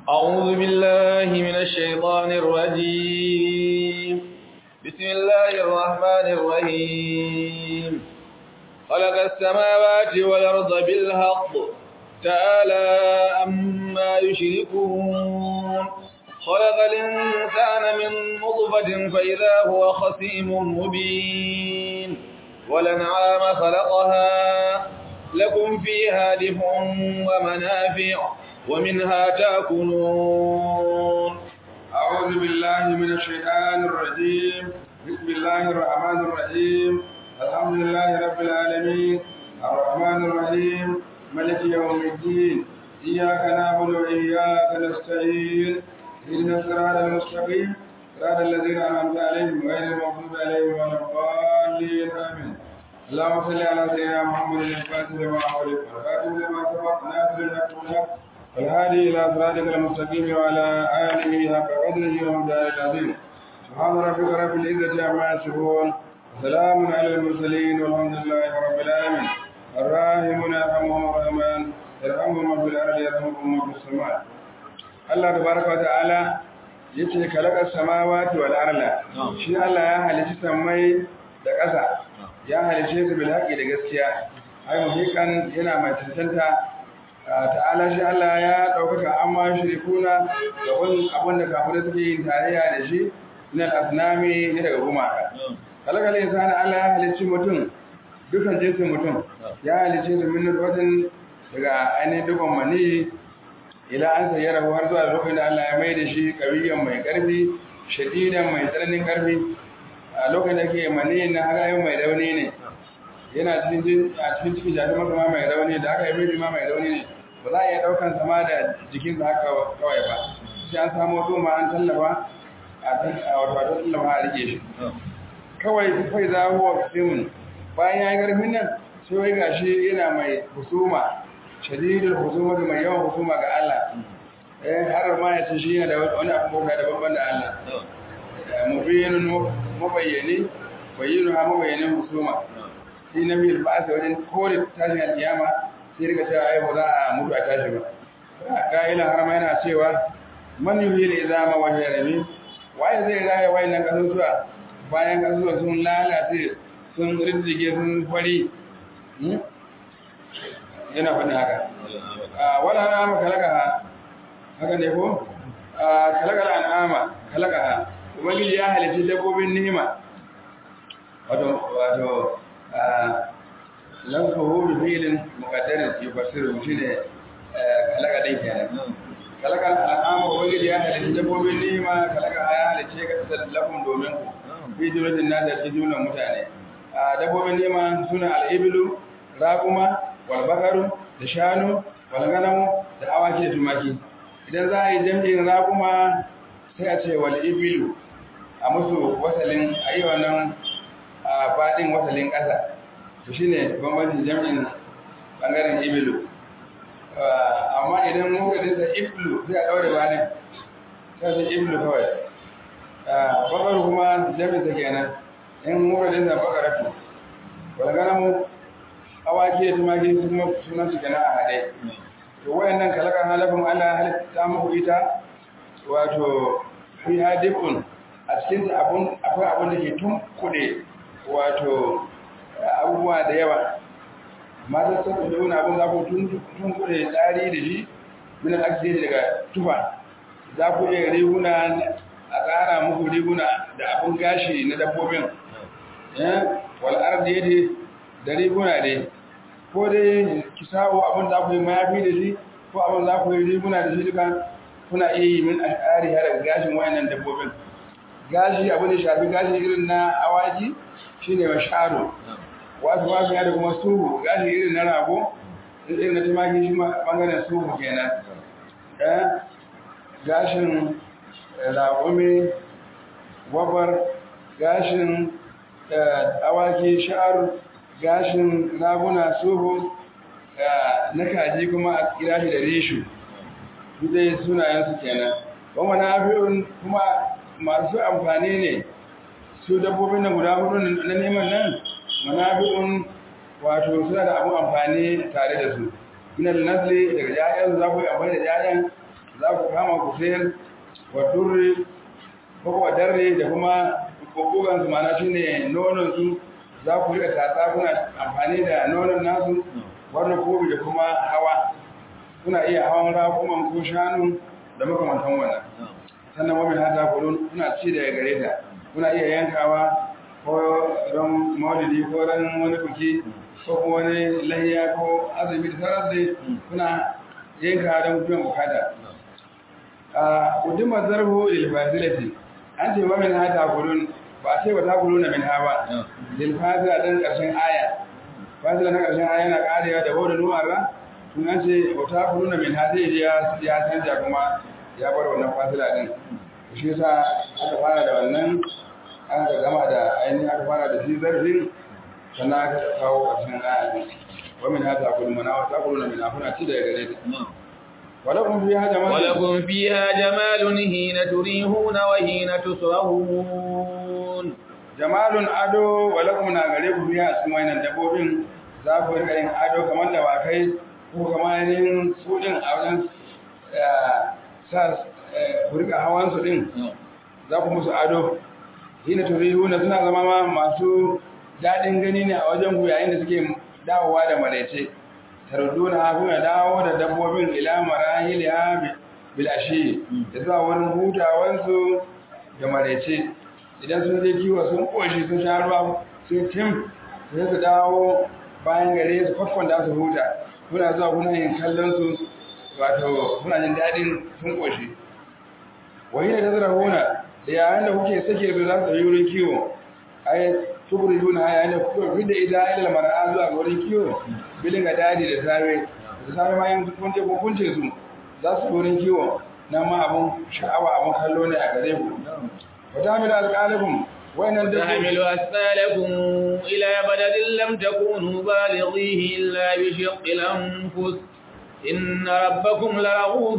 أعوذ بالله من الشيطان الرجيم بسم الله الرحمن الرحيم خلق السماوات والأرض بالحق تعالى أما يشركون خلق الإنسان من نطفة فإذا هو خصيم مبين والأنعام خلقها لكم فيها دفء ومنافع ومنها تأكلون أعوذ بالله من الشيطان الرجيم بسم الله الرحمن الرحيم الحمد لله رب العالمين الرحمن الرحيم ملك يوم الدين إياك نعبد وإياك نستعين اهدنا الصراط المستقيم صراط الذين أنعمت عليهم غير المغضوب عليهم ولا الضالين آمين اللهم صل على سيدنا محمد الفاتح لما أغلق والخاتم لما سبق ناصر الحق بالحق والهادي إلى صراطك المستقيم وعلى آله حق قدره ومقداره العظيم سبحان ربك رب العزة عما يصفون وسلام على المرسلين والحمد لله رب العالمين الراحمون يرحمهم الرحمن يرحمهم من في الأرض يرحمكم من في السماء الله تبارك وتعالى yace kalakar samawati wal arla shi Allah ya halici sammai da ƙasa ya halice su bil haqqi da gaskiya ai muhikan yana mai tantanta ta'ala shi Allah ya ɗaukaka amma shirikuna da wani abin da kafirai suke yin tarayya da shi na asnami ne daga gumaka kalakal insani Allah ya halicci mutum dukan jinsin mutum ya halicce su min nutfatin daga ainihin dukkan mani ila an sayyara har zuwa lokacin da Allah ya mai da shi kawiyan mai karfi shadidan mai tsananin karfi a lokacin da ke mani na hagayen mai rauni ne yana cikin a cikin cikin jati masa ma mai rauni da aka yi mai ma mai rauni ne ba za a iya daukan sama da jikin sa haka kawai ba sai an samu zuma an tallafa a wato tallafa a rike shi kawai kai za huwa simun bayan ya yi karfin nan sai wai gashi yana mai husuma shadidul husuma mai yawan husuma ga Allah eh har ma ya ce shi yana da wani abu bauta da babban da Allah mubinun mabayyani bayyinu ha mabayyanin husuma shi na biyar ba sa wajen kore tashin alkiyama sai rika cewa ai ba za a mutu a tashi ba ka'ilan har ma yana cewa man yuhil izama wa yarami waye zai raya wayannan kasusuwa bayan kasusuwa sun lalace sun rinjige sun fari yana faɗin haka wala an'ama kalaka haka ne ko kalaka an'ama kalaka ubangiji ya halitta dabbobin ni'ima wato wato lanfahu bi fi'lin muqaddarin yufassiru shine kalaka dai kenan kalaka an'ama ubangiji ya halitta dabbobin ni'ima kalaka ya halitta ka tsallafun domin ku fi jumlatin nas da jumlan mutane dabbobin ni'ima suna al-iblu raquma walbakaru da shanu walganamu da awaki da tumaki idan za a yi jam'in raguma sai a ce wal ibilu a musu wasalin a yi wannan faɗin wasalin ƙasa to shi ne bambancin jam'in ɓangaren ibilu amma idan mugadin sa iblu sai a ɗaure banin sai sai iblu kawai bakaru kuma jam'in sa kenan in mugadin sa bakaratu walganamu awaki da tumaki su kuma sunan su kenan a haɗe to wayannan kalaka halafin Allah halitta muku ita wato fi hadifun a cikin abun akwai abun da ke tun kuɗe wato abubuwa da yawa mata sun kuɗe wani abun za ku tun kuɗe tsari da shi min al'aksi daga tufa za ku iya riguna a tsara muku riguna da abun gashi na dabbobin wal ardi da riguna dai ko dai ki sabo abin da ku yi mayafi da shi ko abin za ku yi riguna da shi duka kuna iya yi min al'ari har gashin wayannan dabbobin gashi abin da shafi gashi irin na awaki shine wa sharo wasu wasu ya da kuma suhu gashi irin na rago irin na tumaki shi bangaren suhu kenan eh gashin raƙumi wabar gashin awaki sha'ar gashin raguna suhu na kaji kuma a kira shi da rishu dai sunayensu kenan kuma na kuma masu amfani ne su dabbobin na guda hudu na neman nan manafi'un wato suna da abun amfani tare da su minal nasli daga ƴaƴan za ku yi amfani da ƴaƴan za ku kama ku sayar wa durri ko wa darre da kuma kokogan su mana shine nonon su za ku rika tatsa kuna amfani da nonon nasu wannan kobi da kuma hawa kuna iya hawan rakuman ko shanu da makamantan wannan sannan wani hata kulun kuna ci daga gare ta kuna iya yankawa ko ran maulidi ko ran wani buki ko kuma wani lahiya ko azumi da sauran dai kuna yanka don biyan bukata a kudin zarhu ilfasilati an ce wa min hata kulun ba a ce ba ta kuluna min ha ba ilfasila dan karshen aya fasila na karshen aya yana karewa da wadda numara sun an ce ba ta kuluna min ha zai ya canja kuma ya bar wannan fasila din shi yasa aka fara da wannan aka gama da ainihin aka fara da shi zarfin sannan aka kawo ƙarshen aya din wa min hada kullu mana wa taquluna min afuna ci da gare ta ولكم فيها جمال ولكم فيها جمال حين تريحون وحين تسرحون جمال ado walakum na gare ku biya a cikin wannan dabbobin za ku rika yin ado kamar da wakai ko kamar yin sudin a wajen sa ku rika hawan su din za ku musu ado hina turihuna suna zama ma masu daɗin gani ne a wajen ku yayin da suke dawowa da maraice tarduna kuna dawo da dabbobin ila marahiliha bil ashi da zuwa wurin hutawansu da maraice idan sun je kiwo sun koshi sun sha ruwa sun tim sai su dawo bayan gare su kwakwon da su huta kuna zuwa kuna yin kallon su wato kuna jin daɗin sun koshi wani da tazara huna da yayin da kuke sake su za su yi wurin kiwo ai tuburi yuna yayin da kuka fi da ita ilal mara'a zuwa ga wurin kiwo bilin ga dadi da safe da safe ma yin kun je kun kunce su za su wurin kiwo na ma abun sha'awa abun kallo ne a gare ku wata mila alƙalifin wayannan da تحمل أثقالكم إلى بلد لم تكونوا بالغيه إلا بشق الأنفس إن ربكم لرؤوف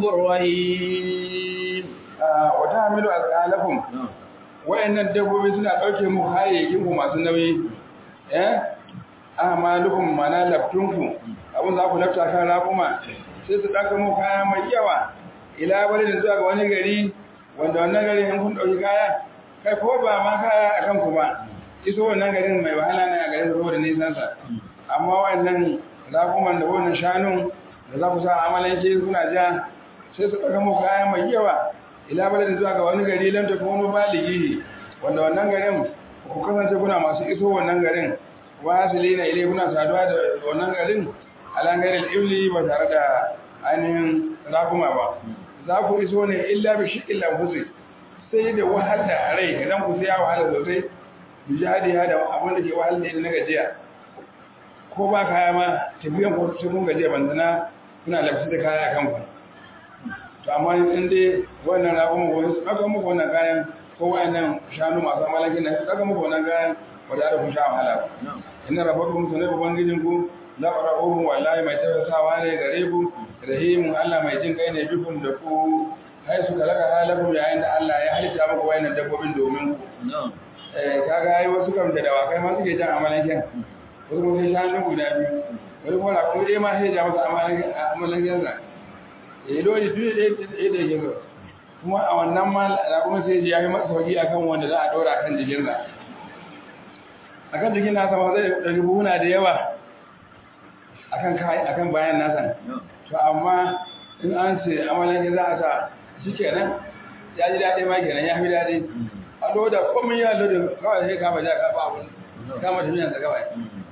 رحيم wata mila alƙalifin wayannan dabbobi suna ɗauke mu kayayyakin ku masu nauyi eh amalukum mana laftunku abun za ku lafta kan raƙuma sai su ɗauka mu kaya mai yawa ila balidin zuwa ga wani gari wanda wannan garin in kun ɗauki kaya kai ko ba ma kaya a kanku ba iso wannan garin mai wahala ne a garin saboda nisansa amma wannan raƙuman da wannan shanun da za ku sa amalanke suna ja sai su ɗauka mu kaya mai yawa ila balidin zuwa ga wani gari lam ta kuma baligi wanda wannan garin ku kasance kuna masu iso wannan garin wasilina ilai kuna saduwa da wannan garin alangarin ibli ba tare da ainihin rakuma ba za ku iso ne illa bi shiƙin lamfusi sai da wahal da rai idan ku sai ya wahala sosai bi jihadi ya da abin da ke wahal da na gajiya ko ba kaya ma tafiyan ku sai kun gajiya bandana kuna lafi da kaya a kanku to amma in dai wannan rakuma ko su aka muku wannan kayan ko wayannan shanu masu malakin nan su aka muku wannan kayan ba da kun sha wahala ba inna rabbakum sunan ubangijinku la ra'uhu wallahi mai tausasawa ne gare ku rahimun Allah mai jin kai ne bikun da ku hai su kalaka halakum yayin da Allah ya halitta muku wayannan dabbobin domin ku eh kaga ai wasu kam da dawakai ma suke jan amalanken wasu kuma sai shanu guda biyu wani kuma ko dai ma sai ja masa amalanken amalanken sa eh dole duk da da yake so kuma a wannan ma da kuma sai ya yi masa sauki akan wanda za a dora kan jikin sa akan jikin nasa ma zai ɗari buhuna da yawa akan kai akan bayan nasa to amma in an ce amalan za a sa shi kenan ya ji daɗi ma kenan ya fi daɗi a loda komai ya loda kawai sai kama ja ka ba abun kama tafiyan sa kawai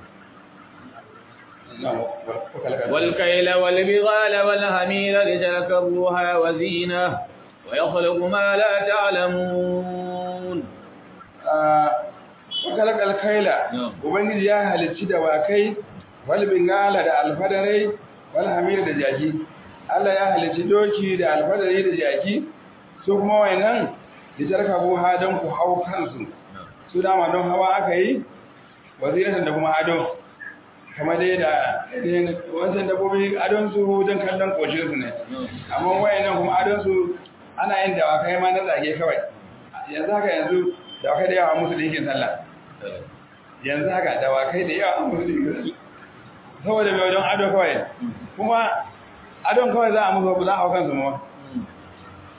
والكيل والبغال والهميل لتركبوها وزينة ويخلق ما لا تعلمون wakalak alkaila ubangiji ya halicci da wakai wal bingala da alfadarai wal hamir da jaki Allah ya halicci doki da alfadarai da jaki su kuma wayannan da tarkabu hadan ku hau kansu su dama don hawa aka yi waziratan da kuma ado kamar dai da wancan dabbobi adon su don kallon koshin su ne amma wayannan kuma adon su ana yin dawakai ma na zage kawai yanzu haka yanzu dawakai da yawa musu dinkin sallah yanzu haka dawakai da yawa musu dinkin sallah saboda mai wajen ado kawai kuma adon kawai za a musu za a hau kansu ma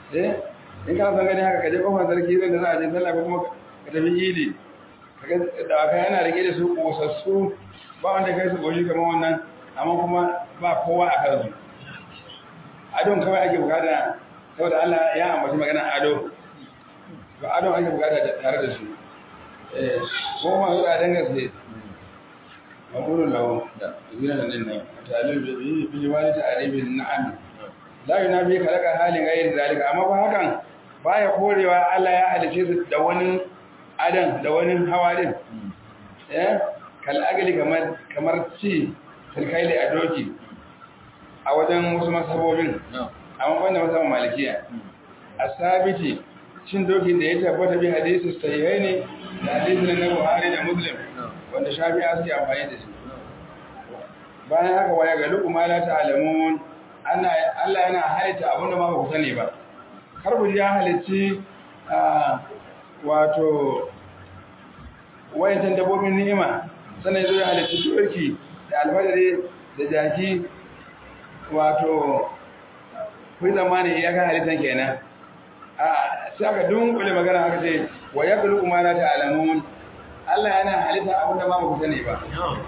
eh in ka san gani haka ka je kofar sarki zan da za a je sallah ko kuma ka tafi idi kaga da aka yana rike da su kosassu ba wanda kai su goshi kamar wannan amma kuma ba kowa a kansu adon kawai ake bukata saboda Allah ya ambaci magana ado ba adon ake bukata tare da su eh ko ma zuwa dangaske maqulun lahu zina nan nan talib bi bi wali ta'ribin na'am la yunabi kalaka halin ghayr zalika amma ba hakan baya korewa Allah ya halice su da wani adan da wani hawadin eh kal agali kamar kamar ci tilkaili a doki a wajen wasu masabobin amma wanda masabin malikiya asabiti cin doki da ya tabbata bi hadisi sahihai ne da hadisi na Buhari da Muslim wanda Shafi'a suke amfani da shi bayan haka waya ga duk ma la ta'lamun ana Allah yana halitta abin da ma ba ku sani ba karbu ya halicci wato wayantan dabbobin ni'ima sannan zo ya halicci turki da alfadari da jaki wato kuyi zamani ya kan halittan kenan a sai aka dunkule magana aka ce wa ya kulu kuma na ta'alamun Allah yana halitta abin da ba mu sani ba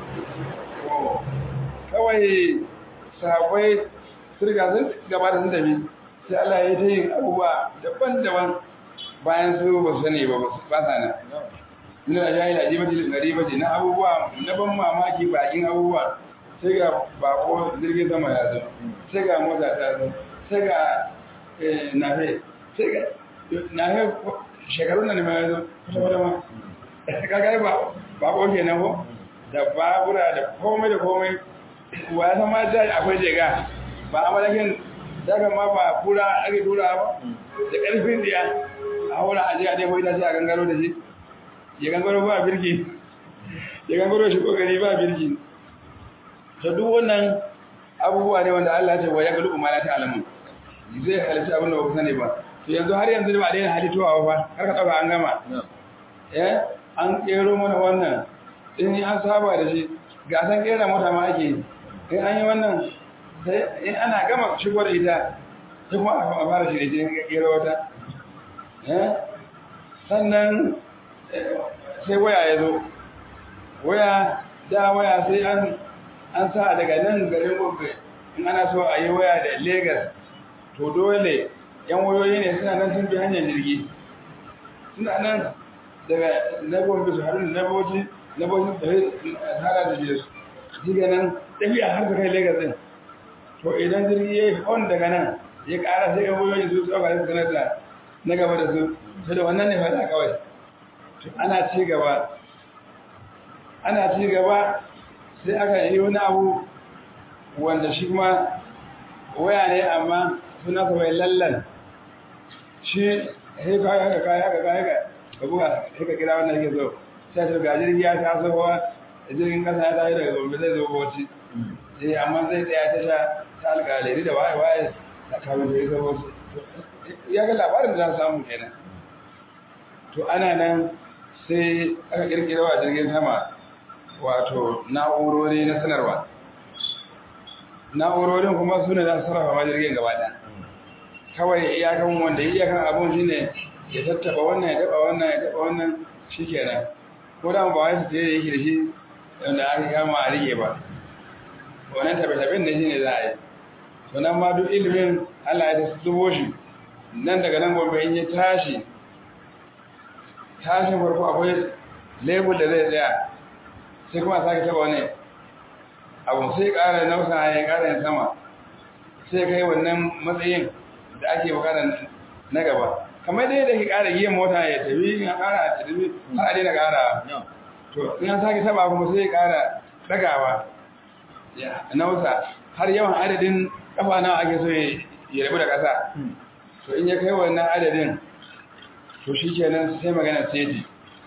kawai sahabbai sirga sun gaba da sun tafi sai Allah ya ta yin abubuwa daban-daban bayan su ba su sani ba ba sa nan ina da jahil ajibati garibati na abubuwa na ban mamaki bakin abubuwa sai ga bako jirgin sama ya zo sai ga mota ta zo sai ga nafe sai ga nafe shekarun nan ma ya zo kusa wata ma kaga ba bako ke nan ko da babura da komai da komai wa ya san ma da akwai jega ba a malakin daga ma ba kura ake tura ba da karfin diya a wura a jiya dai bai ta sai a gangaro da shi ya gangaro ba birki ya gangaro shi kokari ba birki to duk wannan abubuwa ne wanda Allah ya ce wa ya galu ma la ta'lamun zai halitta abin da ba ku sani ba to yanzu har yanzu ba dai halittuwa ba har ka dauka an gama eh an kero mana wannan in an saba da shi ga san kera mota ma ake in an yi wannan sai in ana gama shigo da ita sai kuma a fara shi da shi kera wata eh sannan sai waya ya zo waya da waya sai an an sa daga nan garin Gombe in ana so a yi waya da Lagos to dole yan wayoyi ne suna nan sun bi hanyar jirgi suna nan daga na Gombe su harin na Bauchi na Bauchi da hada da Jesu diga nan tafiya har ta kai Lagos din to idan jirgi ya yi on daga nan ya ƙara sai yan wayoyi su tsaka da sanar da na gaba da su sai da wannan ne fada kawai ana ci gaba ana ci gaba sai aka yi wani abu wanda shi kuma waya ne amma suna kawai lallan shi haika haka kaya haka kaya haka ka buga haika kira wannan yake zo sai ta ga jirgi ya ta sowa da jirgin kasa ya tafi daga gombe zai zo bauchi eh amma zai tsaya ta sha ta alƙaleri da waye waye da kawo da ya zo bauchi ya ga labarin da za su samu kenan to ana nan sai aka kirkira wa jirgin sama wato na'urori na sanarwa na'urorin kuma su ne za su sarrafa ma jirgin gaba ɗaya kawai iyakan wanda iyakan abun shi ne ya tattaba wannan ya taba wannan ya taba wannan shi kenan ko da ba wai su tsaye da yake da shi wanda aka kama a rike ba wannan tabe-taben da shi ne za a yi to nan ma duk ilimin Allah ya ta zubo shi nan daga nan gobe in ya tashi tashin farko akwai lebur da zai tsaya sai kuma sake taba wani abu sai ƙara nausa ya ƙara yin sama sai kai wannan matsayin da ake bukata na gaba kamar dai da ke ƙara yin mota ya tafi ya ƙara a tafi har a daina ƙara to in an sake taba kuma sai ya ƙara ɗagawa ya nausa har yawan adadin ƙafa nawa ake so ya rabu da ƙasa to in ya kai wannan adadin to shi kenan sai magana seti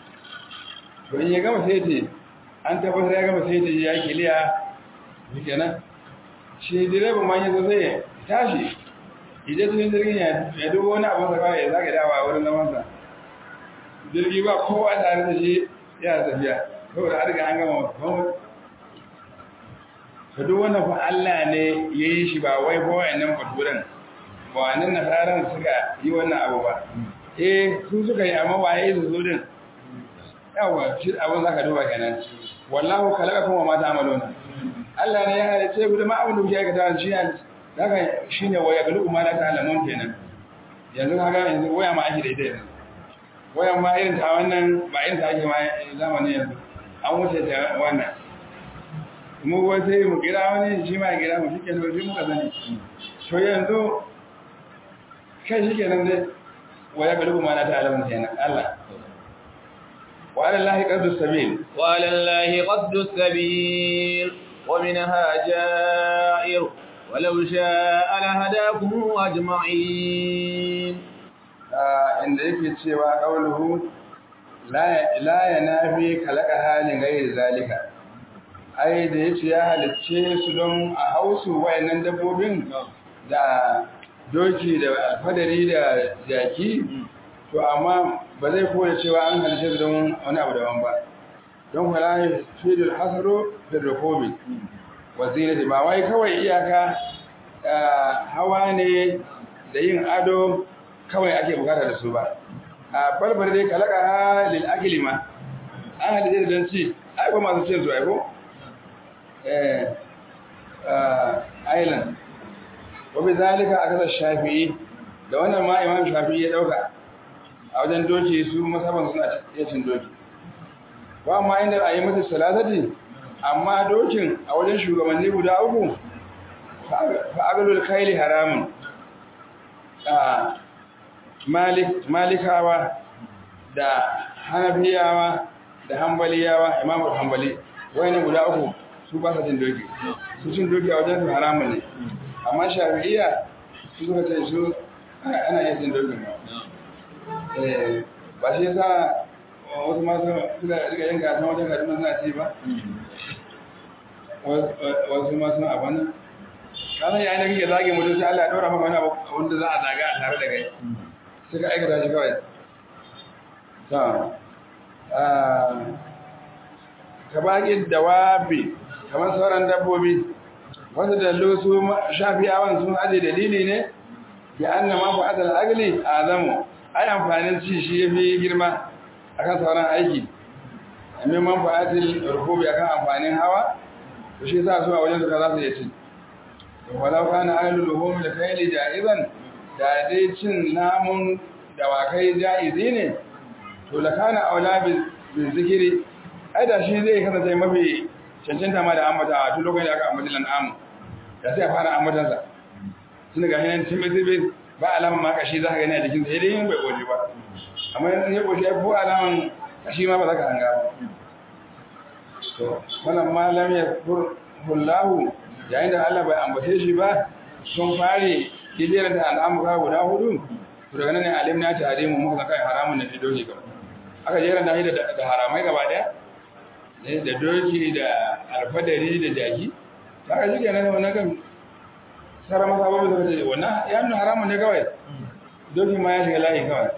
to in ya gama seti an tabbatar ya gama seti ya kiliya shi kenan shi direban ma yanzu zai tashi idan cikin jirgin ya dubo wani abin sa ya zage dawa a wurin zamansa jirgi ba kowa tare da shi yana tafiya saboda har ga an gama komai ka duk wannan fa Allah ne ya yi shi ba wai ba wayannan baturan ba wannan nasaran suka yi wannan abu ba eh su suka yi amma waye su su din yawa shi abin zaka duba kenan wallahu khalaqakum wa ma ta'maluna Allah ne ya halice ku da ma abin da kuke aikata shi ne haka shine waya galu ma la ta'lamun kenan yanzu kaga yanzu waya ma ake da ita yanzu wayan ma irin ta wannan ba irin ta ake ma zamanin yanzu an wuce ta wannan mu wai sai mu kira wani shi ma ya kira mu shi ke shi muka sani to yanzu kai shi kenan dai waya ga lubu mana ta alamun kenan Allah wa ala lahi qaddu sabil wa ala lahi qaddu sabil wa minha ja'ir ولو شاء لهداكم أجمعين inda yake cewa qauluhu la yanafi kalaka halin gairi zalika ai da yace ya halicce su don a hausu wayannan dabbobin da doki da alfadari da jaki to amma ba zai koya cewa an halicce su don wani abu daban ba don kwala fidul hasaru da rukubi wazinati ba wai kawai iyaka hawa ne da yin ado kawai ake bukata da su ba a farfar dai kalaka lil akili ma an halitta don ci ai ba masu cin su ai ko eh island wa bi zalika akasa shafi'i da wannan ma imam shafi'i ya dauka a wajen doki su masaban suna iya cin doki ba ma inda a yi mata salatati amma dokin a wajen shugabanni guda uku fa agalul kaili haramun malikawa da hanafiyawa da hambaliyawa imamu hambali wayannan guda uku su ba sa cin doki su cin doki a wajen su haramun ne amma shafi'iyya su suka ce su ana iya cin doki ba shi yasa wasu masu suka rika yin gasa wajen kaduna suna ci ba wasu masu abana kasan yayin da kake zage mutum sai Allah ya ɗora maka wani abu wanda za a zaga a tare da kai suka aikata shi kawai ta ka baƙi dawabi kamar sauran dabbobi wasu dallo su shafiyawan sun aje dalili ne ya anna ma fa adal agli azamu ai amfanin ci shi yafi girma akan sauran aiki amma man fa adil rukubi akan amfanin hawa to shi yasa su a wajen su za su yi ci walau kana ahlul luhum da kayli jaizan da dai cin namun dawakai jaizi ne to la kana aula bil zikiri ai da shi zai kasance mafi cancanta ma da ambata a tun lokacin da aka ambata lan'am da sai a fara ambatan sa tun ga hinan timothy ba alaman ma kashi za ka gani a jikin sa dai yin bai goje ba amma in ya goje ko alaman kashi ma ba za ka hanga ba to wannan malam ya fur hullahu yayin da Allah bai ambace shi ba sun fare kijiyar da al'amura guda hudu to daga nan ne alimna ta harimu muka kai haramun da doki gaba aka jera da da haramai gaba daya ne da doki da alfadari da jaki ta ga shige nan wannan kan sara masa babu da kace wannan ya nuna haramun ne kawai doki ma ya shiga layi kawai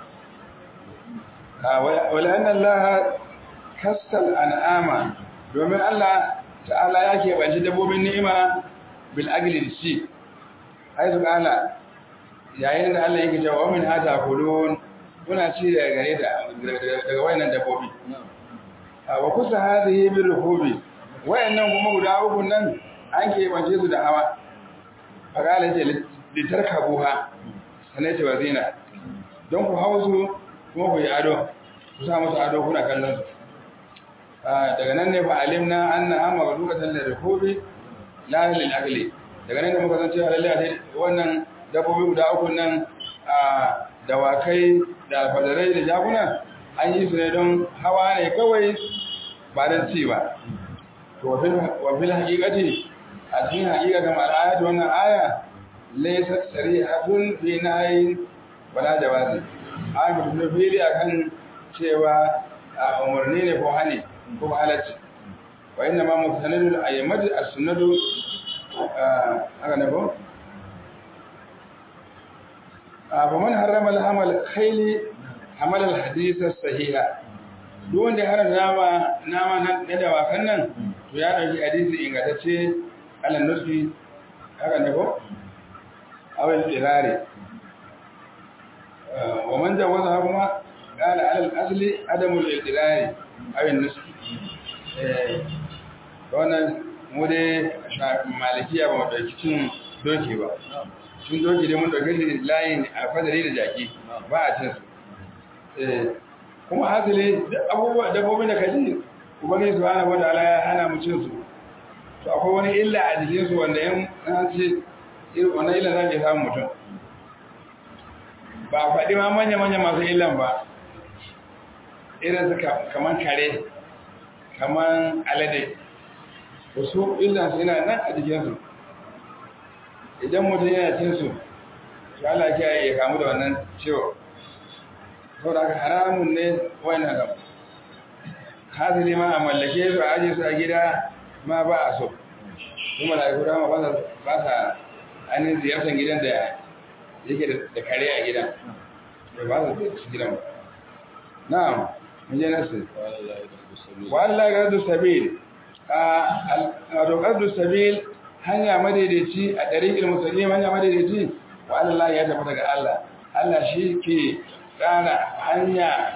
wala anna Allah kasal an'ama domin Allah ta'ala ya keɓanci dabbobin ni'ima bil agli shi ai su kala yayin da Allah yake cewa min hata kulun kuna ci daga gare da daga wayannan dabbobi wa kusa hadhihi bil rukubi wayannan kuma guda uku nan an keɓance su da hawa faqala ce litarkabuha sanai ce wazina don ku hausu kuma ku yi ado ku sa musu ado kuna kallon su daga nan ne fa alimna anna amma gadukatan lirkubi la lil akli daga nan ne muka san cewa lalle a wannan dabbobi guda uku nan a dawakai da alfadarai da jakuna an yi su ne don hawa ne kawai ba don ci ba to wa fil haqiqati a cikin haqiqa ga mal'ayat wannan aya laysa sarihatun fi nahyi wala jawazi aya ba ta fili akan cewa umarni ne ko hani ko halacci wa inna ma mustanadul ayyamati as-sunnatu haka ne ko fa man harrama al-hamal khayli hamal al-hadith as-sahiha duk wanda har nama nama nan da dawakan nan to ya dauki hadisi ingantacce alan nufi haka ne ko aw al-dirari wa man jawaza kuma qala ala al-asli adamu al-dirari aw an-nusb eh wannan mu dai malikiya ba mu dauki cin doki ba cin doki dai mun dauke shi layin alfadari da jaki ba a cin su eh kuma hasili abubuwa dabbobin da kaji ubangiji subhanahu wa ta'ala ya hana mu cin su to akwai wani illa a jikin su wanda yan an ce wannan illa zai samu mutum ba a faɗi ma manya manya masu illan ba irin su kaman kare kaman alade wasu illan su yana nan a jikin su idan mutum yana cin su to Allah ya kamu da wannan ciwo saboda haka haramun ne wannan gaba hasili ma a mallake su a aje su a gida ma ba a so kuma da guda ma ba sa ainihin ziyartar gidan da yake da kare a gidan da ba sa ziyartar gidan ba na'am mun je nasu wa Allah ga radu sabil a roƙar sabil hanya madaidaici a ɗariƙin musulmi hanya madaidaici wa Allah ya tafi daga Allah Allah shi ke tsara hanya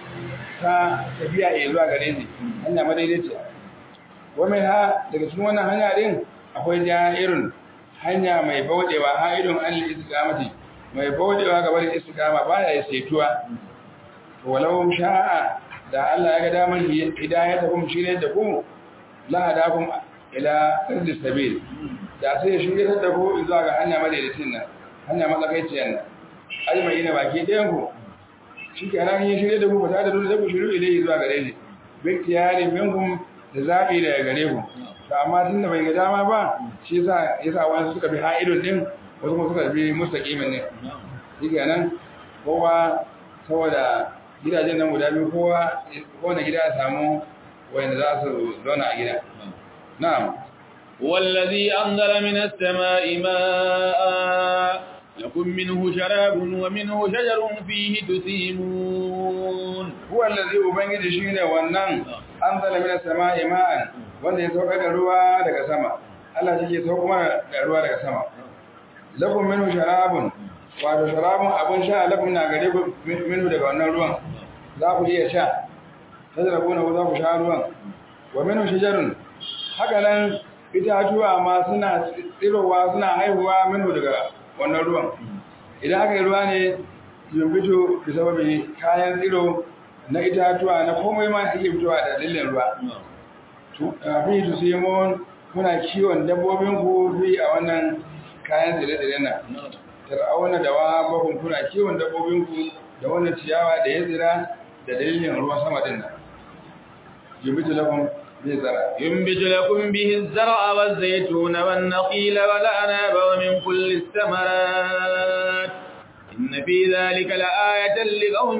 ta tafiya ya zuwa gare shi hanya madaidaiciya wame ha daga cikin wannan hanya din akwai ja'irun hanya mai baudewa ha'idun an istiqamati mai baudewa ga barin istiqama baya ya saituwa walau sha'a da Allah ya ga damar hidayata kum shirye da ku la hadakum ila sirri sabil da sai ya shirye da ku zuwa ga hanya madaidaicin nan hanya matsakaiciyar nan ajmai na baki ɗayan ku shi ke nan yin shirye da ku fata da dole sai ku shiru ilai zuwa gare shi bin tiyari minkum da zaɓi daga gare ku to amma tun da bai ga dama ba shi yasa yasa wani suka bi ha'idun din wasu kuma suka bi mustaqimin ne shi ke nan kowa saboda gidajen nan guda biyu kowa kowane gida ya samu wanda za su zauna a gida na'am والذي أنزل من السماء ماء لكم منه شراب ومنه شجر فيه تسيمون هو الذي ubangiji shine wannan anzala minas sama'i ma'an wanda ya sauka da ruwa daga sama Allah shi ke sauka mana da ruwa daga sama lakum minhu sharabun wato sharabun abun sha lakum na gare ku minhu daga wannan ruwan za ku iya sha tazrabuna ku za ku sha ruwan wa minhu shajarun haka nan itatuwa ma suna tsirowa suna haihuwa minhu daga wannan ruwan idan aka yi ruwa ne yumbito da sababi kayan tsiro na itatuwa na komai ma ake fitowa da dalilin ruwa fi tu simon kuna kiwon dabbobin ku fi a wannan kayan tsire-tsire na tar'auna da wa bakun kuna kiwon dabbobin ku da wannan ciyawa da ya tsira da dalilin ruwan sama din nan yumbito lakum ينبت لكم به الزرع والزيتون والنخيل والأناب ومن كل الثمرات إن في ذلك لآية لقوم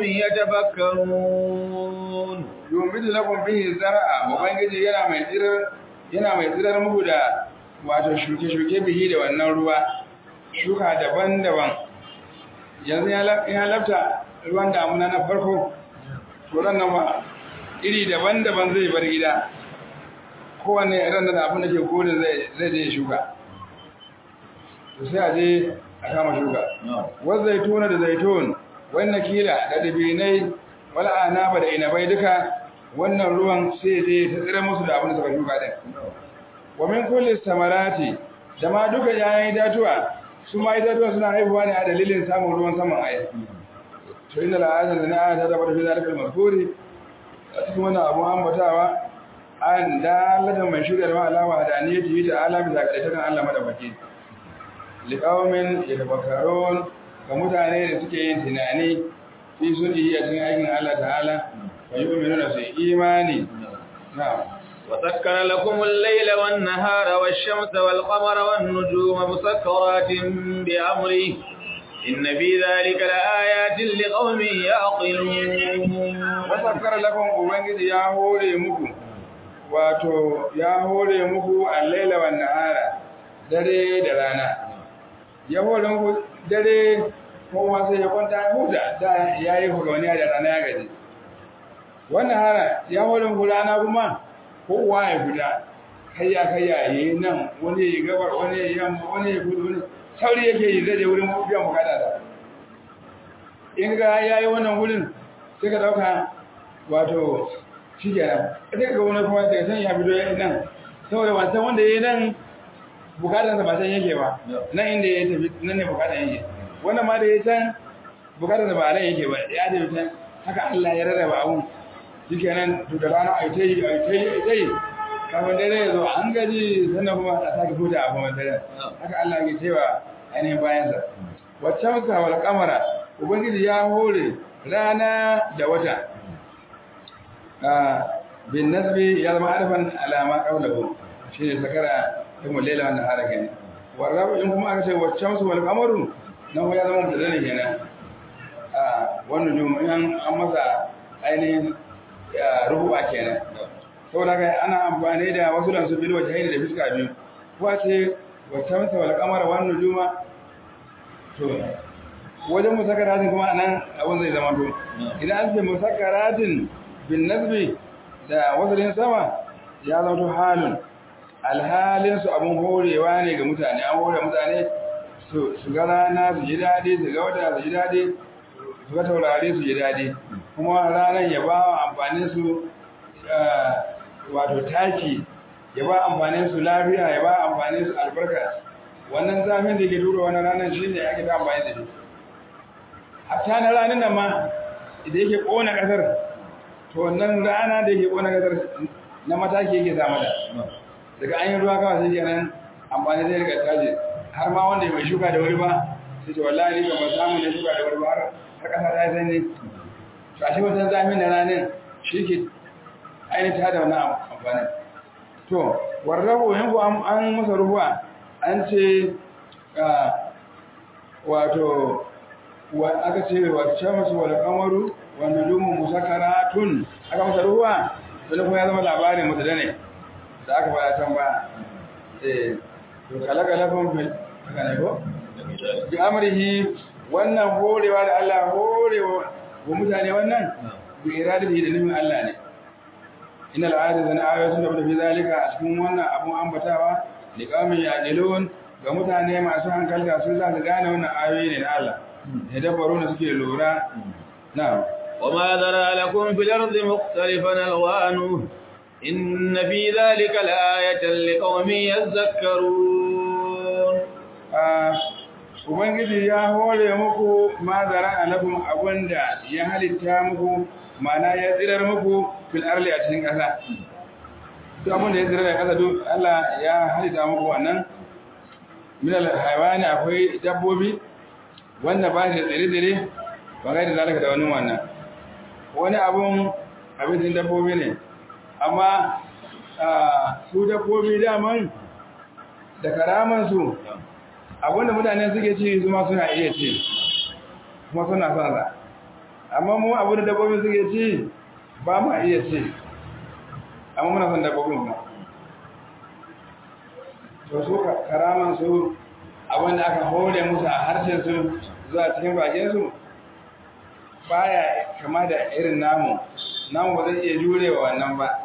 يتفكرون ينبت لكم به الزرع وبنجي yana mai tsirar yana mai tsirar muku da wato shuke-shuke bihi da wannan ruwa shuka daban-daban yanzu ya lafta ruwan damuna na farko to ran nan ma iri daban-daban zai bar gida kowane ran da abin da ke kodin zai je shuka to sai a je a kama shuka wasu zaituna da zaitun wannan kila da dabinai wala anaba da inabai duka wannan ruwan sai je ta tsira musu da abin da suka shuka din wa min kulli samarati da ma duka yayin datuwa su ma itatuwa suna haihuwa ne a dalilin samun ruwan saman ayi to inna la'azan da na'a ta tabbata fi zalika al-mazkuri a cikin wannan abu ambatawa an dalatan mai shirya da alama hadaniyati ta ala bisa ga takan Allah madaukaki liqaumin yatafakkarun ga mutane da suke yin tunani fi sunni a cikin aikin Allah ta'ala wa yu'minuna su imani na'am وسكر لكم الليل والنهار والشمس والقمر والنجوم مسكرات بأمره إن في ذلك لآيات لقوم يعقلون وسكر لكم أبنجد يا هوري مكو wato ya hore muku al-laila wan nahara dare da rana ya hore muku dare kowa sai ya kwanta ya huta da yayi hugawani da rana ya gaji wannan hara ya hore muku rana kuma kowa ya fita kayya kayya yi nan wani ya gabar wani ya yamma wani ya gudu wani sauri yake yi zai je wurin biyan bukata da in ga yayi wannan wurin sai ka dauka wato shi kenan sai ka ga wani kuma daga san ya fito ya nan saboda wancan wanda yayi nan bukatar sa ba san yake ba nan inda ya tafi nan ne bukatar yake wannan ma da ya can bukatar sa ba nan yake ba ya tafi can haka Allah ya rarraba abun shi kenan to da rana ai tai ai tai ai tai kafin dare ya zo an gaji sannan kuma a sake huta a kuma dare haka Allah ya cewa ainihin bayansa waccan ka wal kamara ubangiji ya hore rana da wata bin nasbi ya zama arfan alama qawluhu shine sakara kuma lela wannan haraka ne warrabu in kuma aka ce waccan su wal kamaru nan ya zama mutada ne kenan a wannan jumu an masa ainihin rubuwa kenan saboda kai ana amfani da wasu dan su bil wajhaini da fiska biyu ko ce waccan su wal kamara wannan juma to wajen musakaratin kuma nan abin zai zama to idan an ce musakaratin bin nasbi da wasalin sama ya zama to halin alhalin su abin horewa ne ga mutane an hore mutane su ga rana su ji daɗi su ga wata su ji daɗi su ga taurari su ji daɗi kuma ranar ya ba wa amfanin su wato taki ya ba amfanin su lafiya ya ba amfanin su albarka wannan zafin da ke tura wani ranar shi ne ake ta amfani da shi hatta na ranar nan ma da yake kona kasar to wannan rana da yake kona kasar na mataki yake samu da daga an yi ruwa kawai sai kenan amfani zai riga taje har ma wanda mai shuka da wuri ba sai ce wallahi ni ba samu ne shuka da wuri ba har har kasa ta sai ne to ashe wannan zafin da ranar shi ke ainihin ta da wannan amfani to warrabu yanku an masa ruhuwa an ce wato aka ce wa shamsu wal qamaru wa nujumu musakaratun aka masa ruwa sai kuma ya zama labarin mutada ne da aka fara can ba eh to kalaka lafun fil haka ne ko bi amrihi wannan horewa da Allah horewa wa mutane wannan bi iradatihi da nufin Allah ne innal ayatu na ayatun da fi zalika a cikin wannan abun ambatawa liqamin yaqilun ga mutane masu hankalta sun za su gane wannan ayoyi ne na Allah ya dabbaro da suke lura na وما ذرى لكم في الأرض مختلفا ألوانه إن في ذلك لآية لقوم يذكرون Ubangiji ya hore muku ma zara alakum abunda ya halitta muku mana ya tsirar muku fil arli a cikin ƙasa. Duk abunda ya tsirar da ƙasa duk Allah ya halitta muku wannan min al-haywani akwai dabbobi wanda ba shi da tsire-tsire ba ga da zalika da wani wannan wani abun abincin dabbobi ne amma su dabbobi daman da karaman su abinda mutane suke ci su ma suna iya ci kuma suna son sa amma mu abinda dabbobi suke ci ba ma iya ci amma muna son dabbobin kuma to su karaman su abinda aka hore musu a harshen su zuwa cikin bakin su baya kama da irin namu namu ba zai iya jurewa wannan ba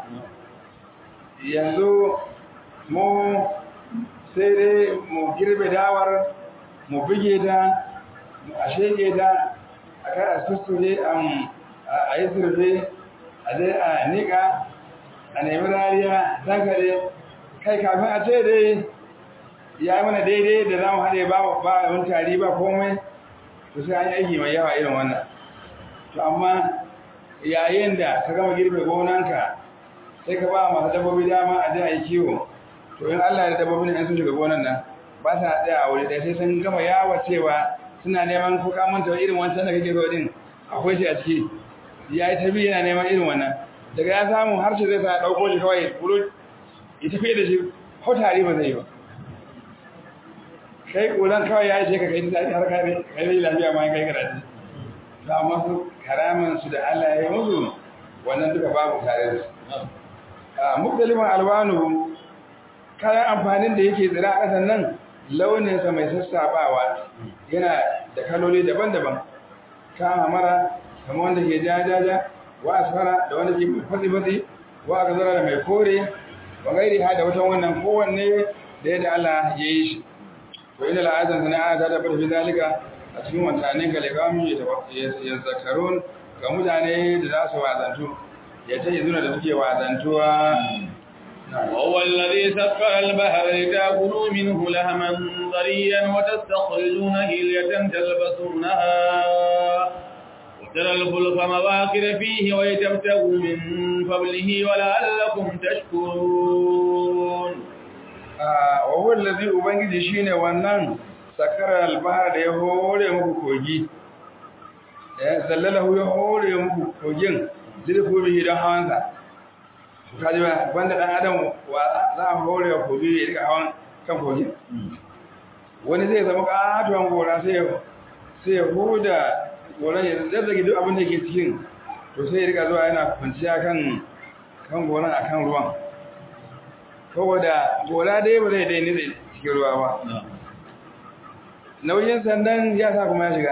yanzu mu sai dai mu girbe dawar mu buge ta mu a shege ta a kai a susture a yi surfe a dai a nika a nemi rariya dankare kai kafin a ce dai ya yi mana daidai da za mu haɗe ba wani tari ba komai to sai an yi aiki mai yawa irin wannan to amma yayin da ka gama girbe gonanka sai ka ba masu dabbobi dama a je a yi kiwo to in Allah ya dabbobin in sun shiga gonan nan ba sa tsaya a wuri ɗaya sai sun gama yawa cewa suna neman ko ka manta irin wancan da kake zo din akwai shi a ciki ya yi tabi yana neman irin wannan daga ya samu harshe zai sa ɗauko shi kawai buru ya tafi da shi ko tari ba zai yi ba kai ƙuran kawai ya ce ka kai ta har kai kai lafiya ma kai karatu to amma su karaman su da Allah ya yi musu wannan duka babu tare da su a muktaliman albanu kayan amfanin da yake tsira a ƙasan nan launinsa mai sassabawa yana da kaloli daban-daban kama mara kama wanda ke jajaja wa asfara da wanda ke fatsi-fatsi wa gazara da mai kore wa gairi ha da wata wannan kowanne da yadda Allah ya yi shi wa inna la'atan sana'a ta tabbata fi zalika a cikin wancanin ga liqamin ya zakarun ga mutane da za su wazantu ya ta izuna da suke wazantuwa وهو الذي سخر البحر لتأكلوا منه لهما طريا وتستخرجون هلية تلبسونها وترى الفلك مواخر فيه ولتبتغوا من فضله ولعلكم تشكرون وهو الذي ubangiji shine wannan sakara albahar da ya hore muku kogi ya zallalahu ya hore muku kogin zirfu bihi don hawansa kaji ba wanda dan adam wa za a hore wa kogi ya rika hawan kan kogi wani zai zama katuwan gora sai ya sai ya huda goran ya zazzage duk abin da ke cikin to sai ya rika zuwa yana kwanciya kan kan goran akan ruwan saboda gora dai ba zai dai nitse cikin ruwa ba nauyin sandan ya sa kuma ya shiga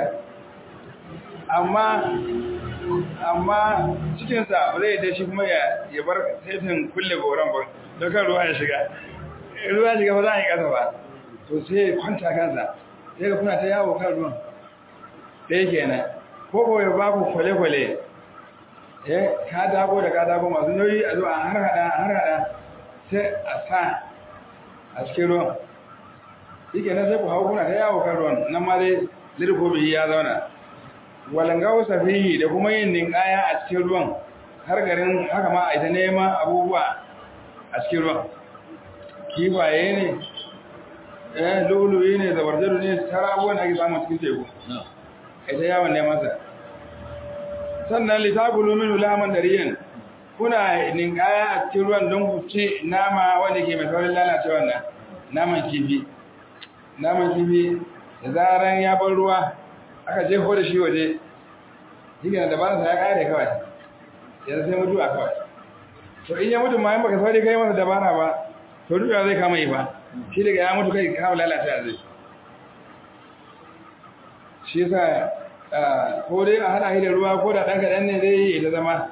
amma amma cikinsa ba zai dai shi kuma ya bar saitin kulle goron ba don kan ruwa ya shiga ruwa ya shiga ba za a yi ƙasa ba to sai ya kwanta kansa sai ga kuna ta yawo kan ruwan ɗaya kenan ko ko ya ba ku kwale-kwale ya katako da katako masu nauyi a zuwa har hada har hada sai a sa a cikin ruwan shi kenan sai ku hau kuna ta yawo kan ruwan nan ma dai lirfobi ya zauna walangawo safihi da kuma yin ninkaya a cikin ruwan har garin haka ma a ita neman abubuwa a cikin ruwan kifaye ne eh luluyi ne zabarjaru ne tara abubuwan da ake samun cikin teku ita yawon neman sa sannan litabulu min laman dariyan kuna ninkaya a cikin ruwan don ku ci nama wanda ke mai saurin lalacewa nan naman kifi naman kifi da zaran ya bar ruwa aka jefo da shi waje shi ne dabararsa ya kare kawai yanzu sai mutu a kawai to in ya mutu ma yin baka sauri kai masa dabara ba to duka zai kama yi ba shi daga ya mutu kai kawo lalata zai shi yasa ko dai a hada da ruwa ko da ɗan kaɗan ne zai yi ta zama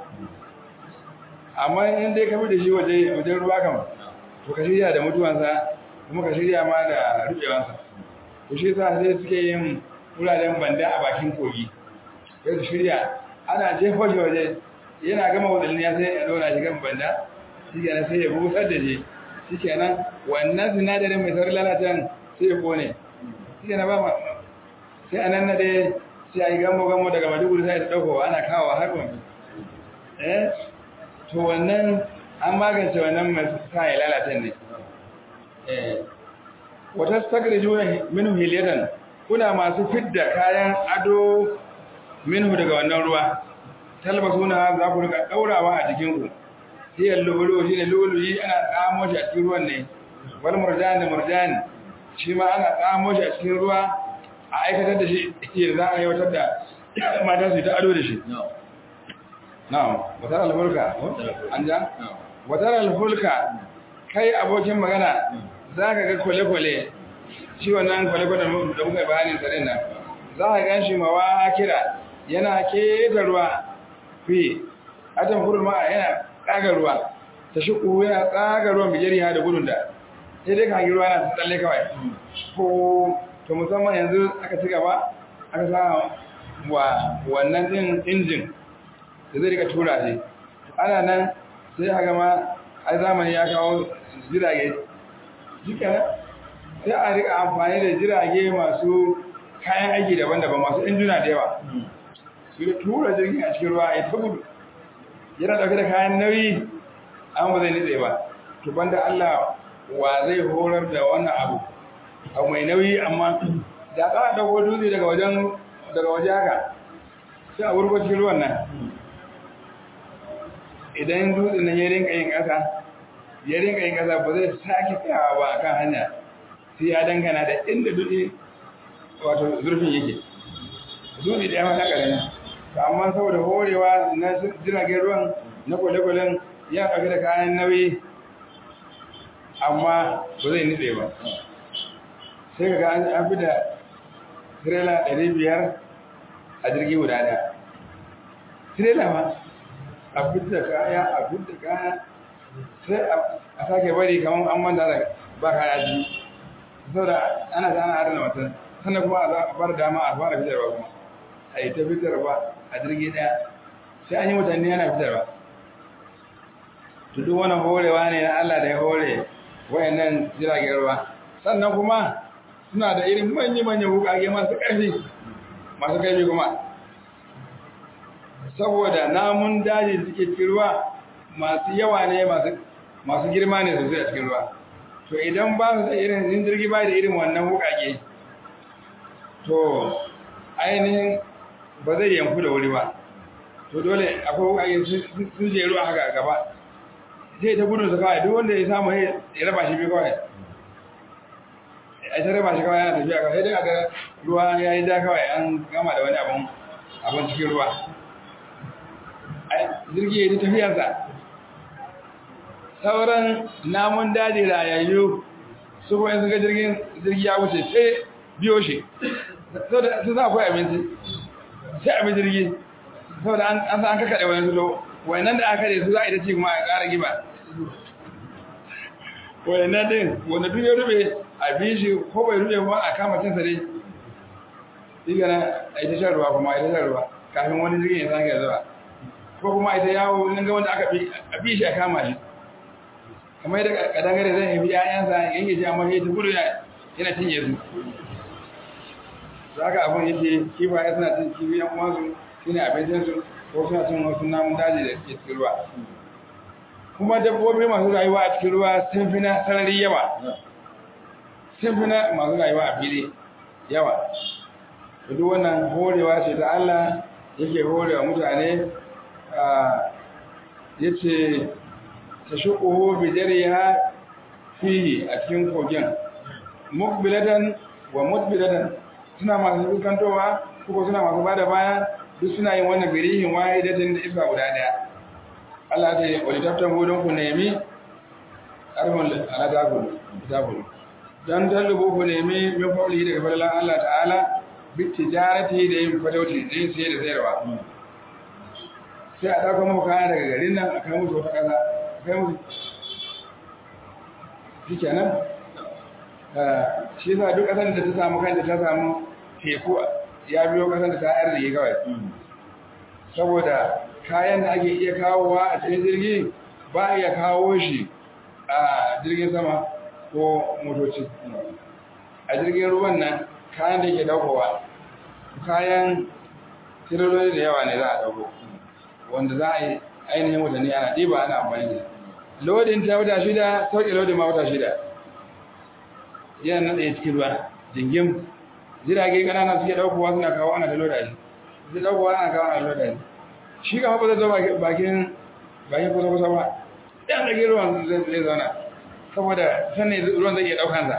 amma in dai ka da shi waje wajen ruwa kama to ka shirya da mutuwansa kuma ka shirya ma da rubewansa to shi yasa sai suke yin wuraren banda a bakin kogi sai su shirya ana jefo shi waje yana gama wadannan ya sai ya zauna shi kan banda shi kenan sai ya busar da shi shi kenan wannan sinadarin mai saurin lalatan sai ya kone shi kenan ba sai a nan na dai sai a yi gamo gamo daga maduguri sai ta ɗauko ana kawo har wani eh to wannan an magance wannan mai sa ya lalatan ne eh wata sakar juna minu hiliyatan kuna masu fidda kayan ado minhu daga wannan ruwa talbasuna za ku rika daurawa a jikin ku hiyar lulu shine luluyi ana tsamo shi a cikin ruwan ne wal murjan da murjan shi ma ana tsamo shi a cikin ruwa a aikatar da shi yadda za a aiwatar da matan su ta ado da shi na'am watar alfulka an ja watar alfulka kai abokin magana za ka ga kwale-kwale shi wannan kwale-kwale da muka bayanin sa nan za ka gan shi mawa kira yana keta ruwa fi atan kurma yana tsaga ruwa ta shiku yana tsaga ruwan bijiri ha da gudun da sai dai ka hangi ruwa na tsalle kawai ko to musamman yanzu aka ci gaba aka sa wa wannan din injin da zai rika tura shi ana nan sai aka ma ai zamani ya kawo jirage jikana sai a rika amfani da jirage masu kayan aiki daban-daban masu injina da yawa su da tura jirgin a cikin ruwa ya ta gudu yana dauke da kayan nauyi an ba zai nitse ba to banda Allah wa zai horar da wannan abu abu mai nauyi amma da ka dauko dutse daga wajen daga waje haka sai a wurgo cikin ruwan nan idan dutsen nan ya rinka yin ƙasa ya rinka yin ƙasa ba zai sake tsayawa ba akan hanya sai ya dangana da inda dutse wato zurfin yake dutse da yawa na ƙarami amma saboda horewa na jiragen ruwan na kwale-kwalen ya ɗauki da kayan nauyi amma ba zai nitse ba sai ka ga an fi da tirela ɗari biyar a jirgi guda ɗaya tirela ma a fita kaya a fita kaya sai a sake bari kamar an manta da ba kaya ji saboda ana ta ana adana mutum sannan kuma a bar dama a fara fitarwa kuma a yi ta fitarwa a jirgi ɗaya sai an yi mutane yana fitarwa to duk wannan horewa ne na Allah da ya hore wayannan jiragen ruwa sannan kuma suna da irin manya-manyan wukage masu ƙarfi masu ƙarfi kuma saboda namun daji suke cikin ruwa masu yawa ne masu girma ne sosai a cikin ruwa to idan ba su da irin in jirgi ba da irin wannan wukage to ainihin ba zai yanku da wuri ba to dole akwai wukage sun jeru a haka gaba zai ta gudun su kawai duk wanda ya samu ya raba shi bi kawai a ta raba shi kawai yana tafiya kawai sai dai aga ruwa ya yi da kawai an gama da wani abun abun cikin ruwa jirgi ya yi tafiyarsa sauran namun daji rayayyu su kuma sun ga jirgin jirgi ya wuce sai biyo shi su za akwai abinci sai abin jirgi saboda an san an kakaɗe wani zulo wayannan da aka su za a yi ta ci kuma a ƙara giba wayannan din wanda duk ya rube a bi shi ko bai rube kuma a kama cinsa dai diga na a yi ta shan ruwa kuma a yi ta shan ruwa kafin wani jirgin ya sake zuwa ko kuma a yi ta yawo in ga wanda aka bi shi a kama shi kamar yadda kadangare zai yi ƴaƴansa yanke ji amma sai ta gudu yana cinye su za ka abin yake kifaye suna cin kifi yan uwansu shine abincinsu ko suna cin wasu namun daji da ke cikin ruwa kuma dabbobi masu rayuwa a cikin ruwa sun fi na sarari yawa sun fi na masu rayuwa a fili yawa duk wannan horewa ce ta Allah yake horewa mutane ya ce ta shuƙuhu bijariya fihi a cikin kogin mukbilatan wa mutbilatan suna masu dukantowa ko suna masu bada baya duk suna yin wannan birihin wahidatin da iska guda daya Allah ta yi wani taftan hudun ku nemi arhun alatakun kitabun don tallubu ku nemi min fauli daga fadalan Allah ta'ala bi tijarati da yin fatauci da yin siye da sayarwa sai a ɗauka muku kaya daga garin nan a kai musu wata ƙasa kai musu shi kenan shi yasa duk ƙasar da ta samu kanta ta samu teku ya biyo ƙasar da ta arziki kawai saboda kayan da ake iya kawowa a cikin jirgi ba a iya kawo shi a jirgin sama ko motoci a jirgin ruwan nan kayan da ke daukowa kayan tirololi da yawa ne za a dauko wanda za a yi ainihin watanni ana ɗiba ana amfani da lodin ta wata shida sauƙi lodin ma wata shida yana nan ɗaya cikin ruwa jingim jirage ƙanana suke ɗaukowa suna kawo ana da loda shi zai ɗaukowa ana kawo ana loda shi shi kama ba zai zo bakin bakin kusa kusa ba ɗan ɗage ruwan zai zauna saboda sannan ruwan zai iya ɗaukansa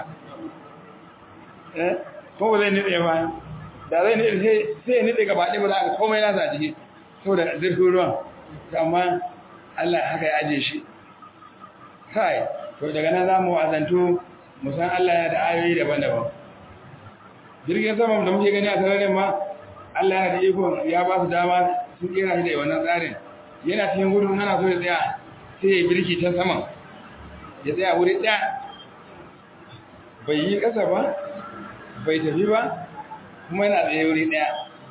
ko ba zai nitse ba da zai nitse sai ya nitse gaba ɗaya ba za a komai nasa a ciki saboda zirfin ruwan amma Allah haka ya aje shi kai to daga nan za mu wazantu mu san Allah ya da ayoyi daban-daban jirgin sama da muke gani a sararin ma Allah ya da iko ya ba su dama sun kera shi da wannan tsarin yana cikin gudun ana so ya tsaya sai ya birki ta saman ya tsaya wuri ɗaya bai yi ƙasa ba bai tafi ba kuma yana tsaye wuri ɗaya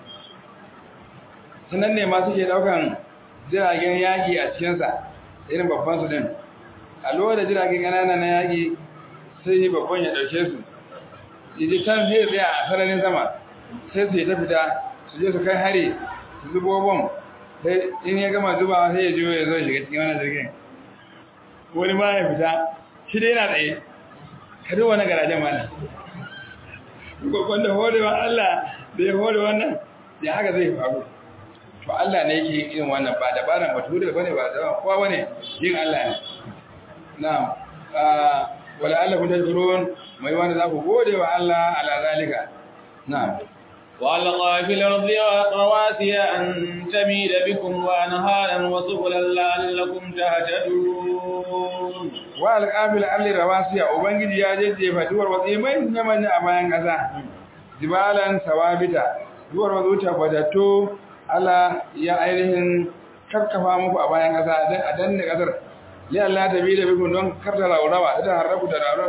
sannan ne ma suke ɗaukan jiragen yaƙi a cikinsa irin babban su din a lura da jiragen ƙanana na yaƙi sai babban ya ɗauke su yaji can sai tsaya a sararin sama sai su yi ta fita su je su kai hari su zubo bom sai in ya gama zubawa sai ya jiyo ya zo shiga cikin wannan jirgin wani ma ya fita shi dai yana tsaye ka duba na garajen mana wanda horewa Allah da ya hore wannan ya haka zai faru to Allah ne yake irin wannan ba dabaran bature bane ba da kowa bane yin Allah ne na'am wala Allah kun tashkurun mai wanda za ku gode wa Allah ala zalika na'am وألقى في الأرض رواسي أن تميد بكم وأنهارا وسبلا لعلكم تهتدون وألقى في الأرض رواسي وبنجي يا جدي فتور وقيمين يمن أبان كذا جبالا ثوابتا duwar wazo tabbatattu Allah ya ainihin karkafa muku a bayan ƙasa a danne ƙasar li Allah ta bi da bikun don karta raurawa ta harrabu da raurawa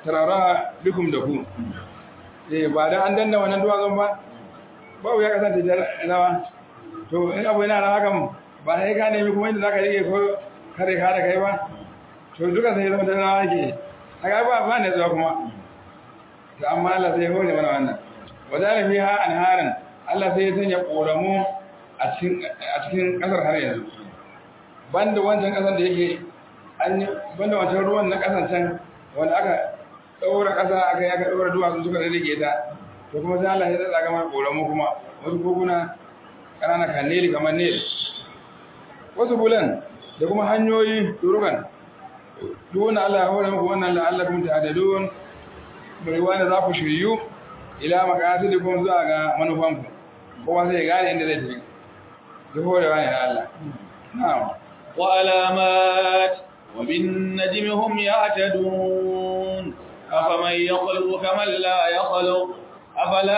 tarara bikum da ku eh ba dan an danna wannan duwatsun ba babu ya kasance rawa to in abu yana rawa kan ba sai ka nemi kuma inda zaka rike ko kare ka da kai ba to duka sai zama da rawa ke haka ba ba ne zuwa kuma to amma Allah sai hore mana wannan wadana fiha anharan Allah sai ya sanya koramu a cikin a cikin kasar har yanzu banda wancan kasar da yake an yi banda wancan ruwan na kasan can wanda aka daura kasa aka yi aka daura duwatsu suka rage ta to kuma sai Allah ya tsaka mana koramu kuma wasu koguna ƙanana kan nili kamar nil wasu bulan da kuma hanyoyi turukan duk wanda Allah ya hore muku wannan la'allakum ta'dalun bai wani za ku shiryu ila maqasidikum zuwa ga manufanku kowa sai ya gane inda zai tafi duk horewa ne na Allah na'am wa alamat wa bin najmi hum yahtadun afaman yakhluqu kaman la yakhluq afala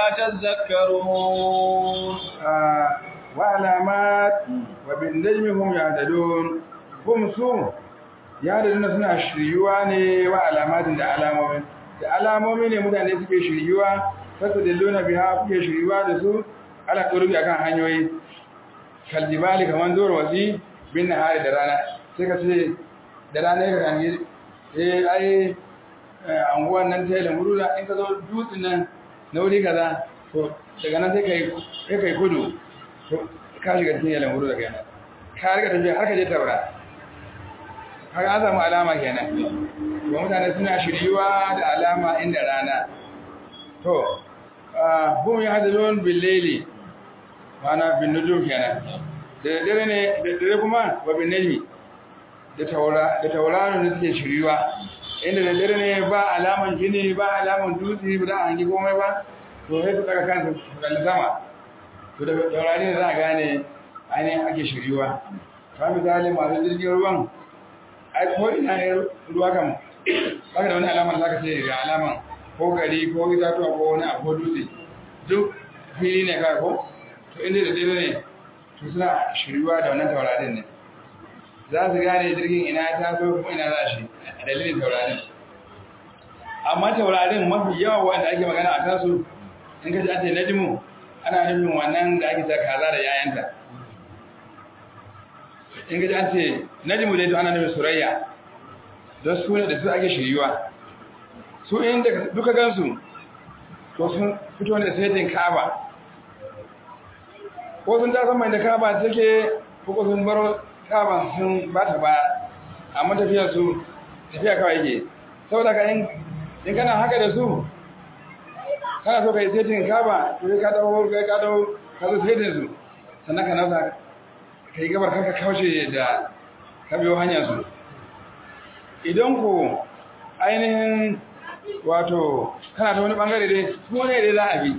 tadhakkarun wa alamat wa bin najmi hum yahtadun hum su yahdaduna suna shiryuwa ne wa alamatin da alamomin da alamomi ne mutane suke shiryuwa fasa da luna biya kuke shiryuwa da su ala turubi akan hanyoyi kaljibali kaman zuwar wasi bin nahari da rana sai ka ce da rana ka kan yi eh ai anguwan nan ta yi lamurula in ka zo dutsen nan na wuri kaza to daga nan sai kai sai kai kudu to ka shiga cikin yalan wuri daga yana ka riga tafiya har ka je taura har an samu alama kenan ba mutane suna shiryuwa da alama inda rana to hum ya hadalun billeli mana bin nujum kenan da dare ne da dare kuma wa bin najmi da taura da tauraro ne suke shiryuwa inda da dare ne ba alaman gini ba alaman dutse ba da hangi komai ba to sai su daga kansu su kalli sama to da taurari ne za a gane ainihin ake shiryuwa ka misali masu jirgin ruwan ai ko ina ne ruwa kan baka da wani alamar zaka ce ga alaman ko gari ko itatuwa ko wani abu dutse duk fili ne kawai ko to inda da dare ne to suna shiryuwa da wannan taurarin ne za su gane jirgin ina ya taso kuma ina za shi a dalilin taurarin amma taurarin mafi yawa wanda ake magana a kansu in ka ji an ce najmu ana nufin wannan da ake ta kaza da yayanta in gaji an ce najmu dai to ana nufin surayya don su ne da su ake shiryuwa su inda duka gansu to sun fito ne saitin kaba ko sun ta mai da kaba take ko sun baro kaba sun ba ta baya amma tafiyar su tafiya kawai yake saboda ka in kana haka da su kana so ka yi saitin kaba to ka dawo ka dawo ka zo saitin su sannan ka nasa ka yi gabar kanka kaushe da ka biyo hanyar su idan ku ainihin wato kana ta wani bangare dai su ne dai za a bi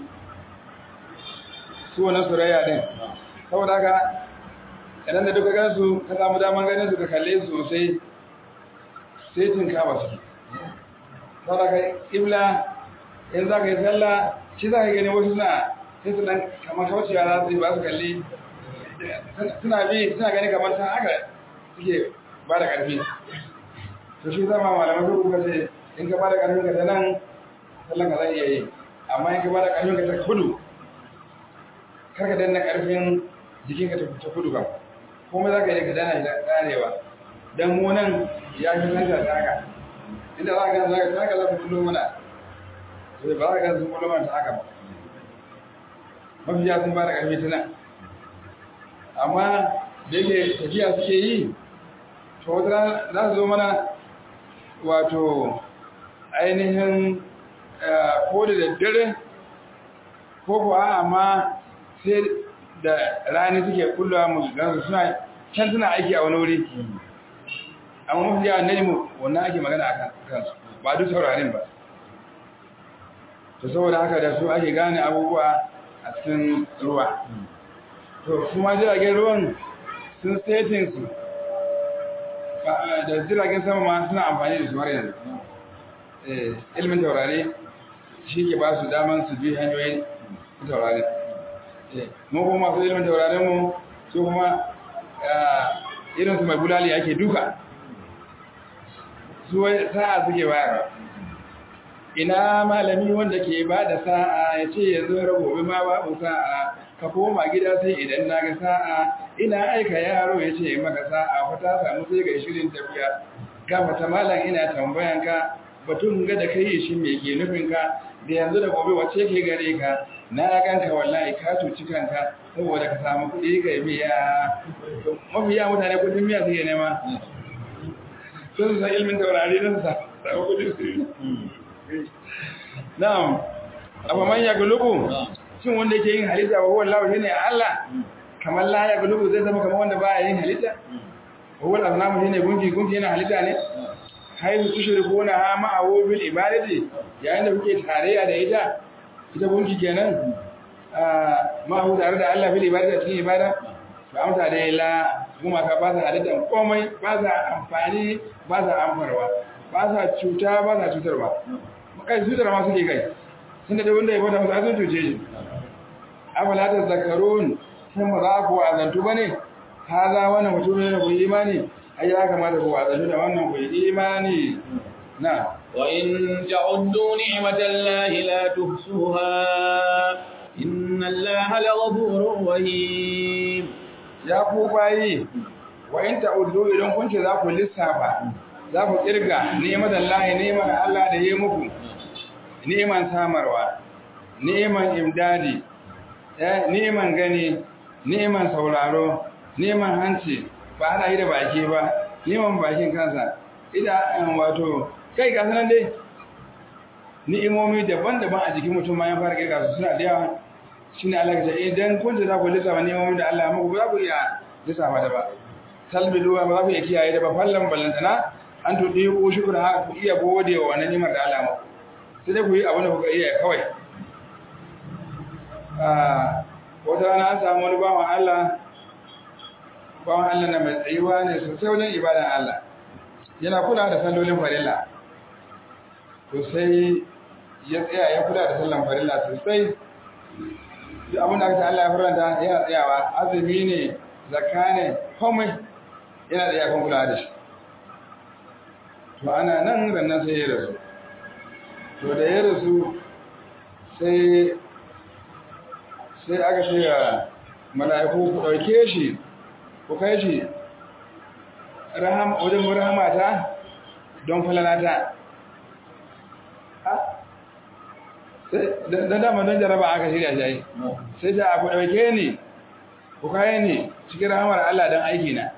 su wani surayya din saboda haka idan da duka gansu ka samu daman ganin su ka kalle su sosai sai tun kama su saboda ka ibla in za ka yi sallah shi za ka gani wasu suna sai su dan kamar kaucewa za su yi ba su kalli suna bi suna gani kamar san haka suke ba da ƙarfi to shi zama malamai su kuka ce in ka ba da ƙarfin ka ta nan sallan ka zai iya yi amma in ka ba da ƙarfin ka ta kudu kar ka danna ƙarfin jikin ka ta kudu ba komai za ka yi ka dana shi da ƙarewa dan mu nan ya fi santa ta haka inda za ka za ka za ka za ka kullo mana to ba za ka sun kullo mana ta haka ba mafiya sun ba da ƙarfi ta nan amma da yake tafiya suke yi to wata za su zo mana wato ainihin ko da daddare ko kuwa amma sai da rani suke kullawa mu gansu suna can suna aiki a wani wuri amma mafi yawan najmu wannan ake magana a kansu ba duk saurarin ba to saboda haka da su ake gane abubuwa a cikin ruwa to kuma jiragen ruwan sun setin su da jiragen sama ma suna amfani da su har yanzu ilmin taurari shi ke ba su daman su bi hanyoyin taurari mu kuma masu ilmin taurarin mu su kuma irinsu mai bulali ake duka su sa'a suke bayarwa ina malami wanda ke ba da sa'a ya ce yanzu gobe ma babu sa'a ka koma gida sai idan na ga sa'a ina aika yaro ya ce maka sa'a fa ta samu sai ga shirin tafiya gafata malam ina tambayan ka batun ga da kai shi me ke nufin ka da yanzu da gobe wace ke gare ka na ganka wallahi ka cuci kanka saboda ka samu kuɗi ka biya mafiya mutane kudin miya suke nema sun san ilmin taurari don sa samu kudin su na'am abu man ya gulubu shin wanda yake yin halitta wa huwa Allah shine Allah kamar la ya gulubu zai zama kamar wanda baya yin halitta huwa al-azlamu shine gunki gunki yana halitta ne haizu tushrikuna ha ma'ahu bil ibadati yayin da kuke tarayya da ita ita gunki kenan ma'ahu tare da Allah bil ibadati cikin ibada ba amsa da la kuma ka ba sa halittan komai ba sa amfani ba sa amfarwa ba sa cuta ba sa cutarwa kai cutar ma suke kai tunda da wanda ya bada musu azun cuce shi afala ta zakarun sun ba za ku wazantu ba ne haza wannan mutum ne ku imani ai ya kamata ku wazantu da wannan ku imani na وإن تعدوا نعمة الله لا تحصوها إن الله لغفور رحيم ya ku bayi wa in ta'uddu idan kun ce za ku lissafa za ku kirga ni'imar Allah ni'imar Allah da yayi muku ni'iman samarwa ni'iman imdadi ni'iman gani ni'iman sauraro ni'iman hanci ba hada yi da baki ba ni'iman bakin kansa ida wato kai ga sanan dai ni'imomi daban-daban a jikin mutum ma ya fara kirga su suna da yawa shine Allah ya idan kun ce za ku lissafa ni'imomin da Allah muku ba za ku iya lissafa da ba talbiluwa ba za ku iya kiyaye da ba fallan ballantana an tudi ku shukura ha ku iya gode wa wannan ni'imar da Allah muku sai dai ku yi abin da kuka iya kawai wata rana an samu wani bawan Allah bawan Allah na mai tsayuwa ne sosai wajen ibadan Allah yana kula da sallolin farilla to sai ya tsaya ya kula da sallan farilla sosai duk abin da aka ce Allah ya faranta yana tsayawa azumi ne zakka ne komai yana da yakon kula da shi to ana nan rannan sai ya rasu to da ya rasu sai sai aka ce ga mala'iku ku ɗauke shi ku kai shi wajen rahamata don falalata don dama don jaraba aka shirya shi sai ta ku ɗauke ni ku kai ni cikin rahamar Allah don aiki na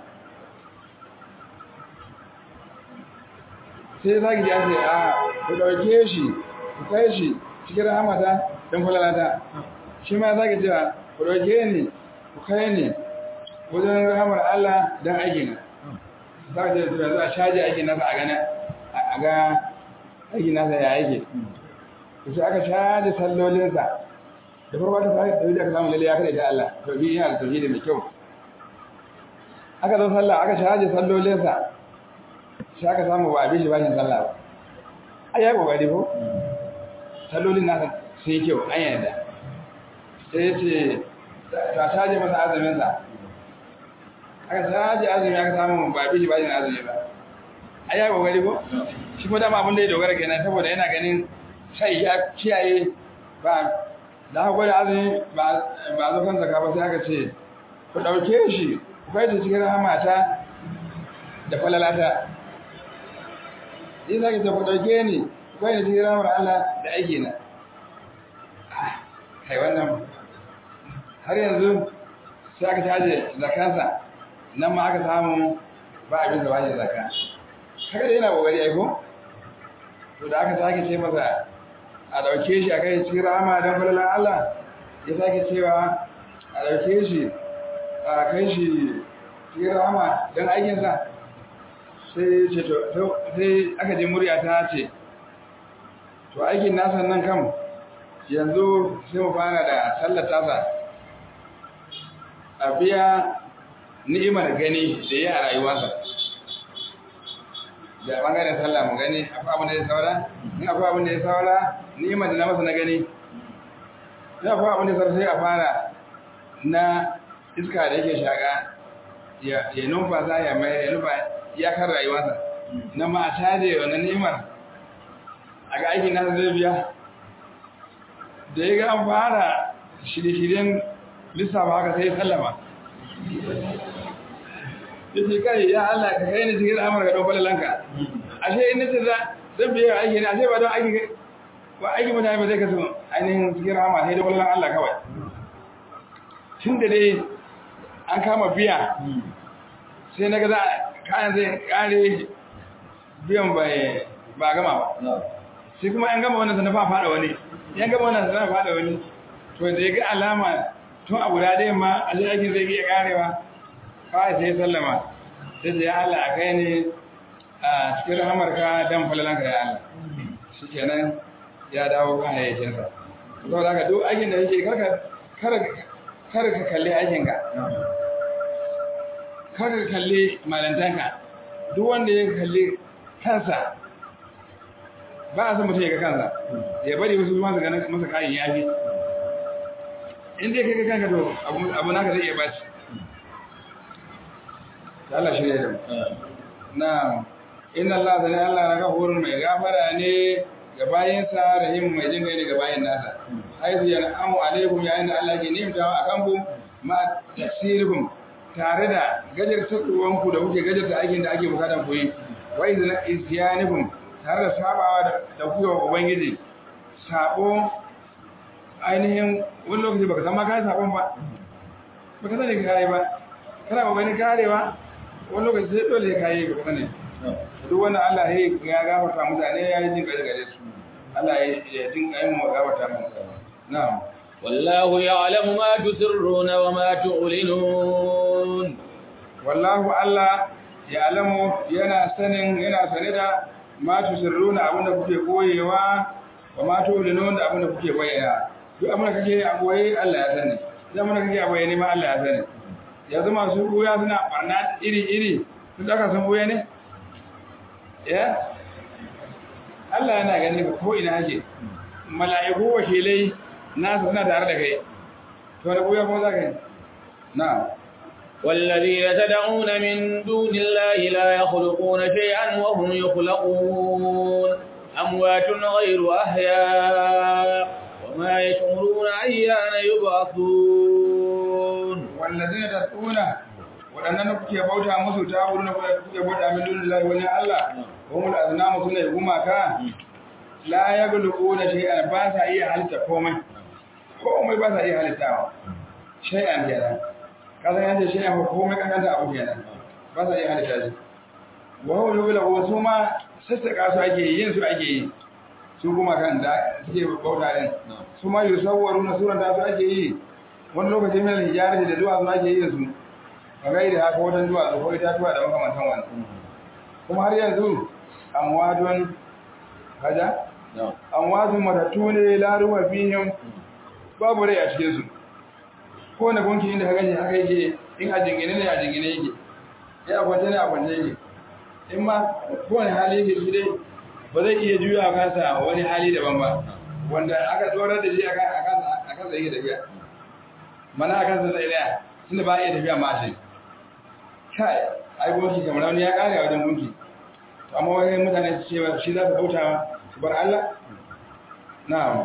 sai za ki ji ake a ku ɗauke shi ku kai shi cikin rahamata don falalata shi ma za ki cewa ku ɗauke ni ku kai ni wajen rahamar Allah don aiki na za ka ce da za a shaji aiki nasa a gana a ga aiki nasa ya yake to sai aka shaji sallolinsa da farko ta sai da aka samu lalle ya kada da Allah to bi yana da tauhidi mai kyau aka zo sallah aka shaji sallolinsa sai aka samu ba abin shi bashin sallah ba ai ya kokari ko sallolin nasa sai kyau an yarda sai ya ce ta shaji masa azumin sa aka shaji azumi aka samu ba abin shi bashin azumi ba ai ya kokari ko shi kuma dama abin da ya dogara kenan saboda yana ganin sai ya kiyaye ba da aka gwada azumi ba zo kan zaka ba sai aka ce ku ɗauke shi ku kai shi cikin rahamata da falalata yi za ki ce ku ɗauke ni ku kai shi cikin rahamar Allah da aiki na kai wannan har yanzu sai aka caje zakansa nan ma aka samu ba abin da ba shi zaka haka da yana kokari aiko to da aka sake ce masa a dauke shi a kai cikin rama don falalan Allah ya sake cewa a dauke shi a kai shi cikin rama don aikinsa sai ce to sai aka je murya ta ce to aikin nasa nan kam yanzu sai mu fara da sallar tasa a biya ni'imar gani da ya a rayuwarsa da bangaren sallah mu gani akwai abin da ya saura in akwai abin da ya saura ni'imar da na masa na gani in akwai abin da ya saura sai a fara na iska da yake shaka ya numfasa ya mai ya nufa iyakar rayuwarsa na ma a caje wannan ni'imar a ga aikin nasa zai biya da ya ga an fara shirye-shiryen lissafa haka sai ya sallama ya ce kai ya Allah ka kai ni cikin amurka don falalanka ashe in nace za zan biya aiki ne ashe ba don aiki ba aiki mutane ba zai kasu ainihin cikin rama sai da falalan Allah kawai tun da dai an kama biya sai na ga za kayan zai kare biyan ba gama ba sai kuma yan gama wannan sana fa fada wani yan gama wannan sana fada wani to da ya ga alama tun a guda ɗayan ma a zai aikin zai iya karewa kawai sai sallama sai da ya Allah a kai ne a cikin rahamarka dan falalanka ya Allah shi kenan ya dawo kan hayyacinsa saboda haka duk aikin da yake kar ka kalli aikinka kar ka kalli malantanka duk wanda ya kalli kansa ba a san mutum ya ga kansa ya bari wasu zuwa su ganin masa kayan yafi in dai kai kanka to abu naka zai iya baci Allah shi ne da na inna Allah zane Allah na gafurun mai gafara ne ga bayansa rahim mai jin ne ga bayan nasa haizu yana amu alaikum yayin da Allah ke nimtawa a kanku ma tasirkum tare da gajartarwan ku da kuke gajarta aikin da ake bukatan ku yi wa izna isyanikum tare da sabawa da ku ga ubangiji sabo ainihin wani lokaci baka san ma kai sabon ba baka sani ka kai ba kana kokarin karewa wani lokaci sai dole ka yi baka sani duk wannan Allah ya gafarta mutane ya yi jin gare gare su Allah ya jin kai mu gafarta mu na'am والله يعلم ما تسرون وما تعلنون والله الله يعلم yana sanin yana sane da ma tusirruna abinda kuke koyewa wa ma tu'linun da abinda kuke bayyana duk abinda kake a koye Allah ya sani duk abinda kake a bayyane ma Allah ya sani yanzu masu buya suna barna iri iri sun daka sun buya ne ya Allah yana gani ko ina yake mala'iku wakilai nasu suna tare da kai to da buya kuma za ka yi na'am والذين تدعون من دون الله لا يخلقون شيئا وهم يخلقون أموات غير أحياء وما يشعرون أيان يبعثون والذين تدعون waɗannan kuke bauta musu ta wurin da kuke bauta min dunin Allah wani Allah kuma da aznamu suna yi gumaka la ya gulubu da shay'an ba sa iya halitta komai komai ba sa iya halittawa shay'an kenan kasan yanzu shay'an ko komai kankanta abu kenan ba sa iya halitta shi wa huwa yughlabu su ma sassaka su ake yi yin su ake yi su kuma kan da suke bauta din su ma yusawwaru na suran da su ake yi wani lokaci mai hijarati da duwatsu ake yin su a gaida haka wajen duwatsu ko itatuwa da makamantan wani kuma har yanzu amwadun kaja amwadun matattu ne laruwa fihim babu rai a cikin su ko na gunki inda ka gani haka yake in a jingine ne a jingine yake ya kwance ne a kwance yake in ma kowane hali yake shi dai ba zai iya juya a kansa wani hali daban ba wanda aka tsorar da shi a kansa yake tafiya mana a kansa zai daya tunda ba iya tafiya ma shi kai ai gunki kamar wani ya kare a wajen gunki amma wani mutane su ce shi za su bauta su bar Allah na'am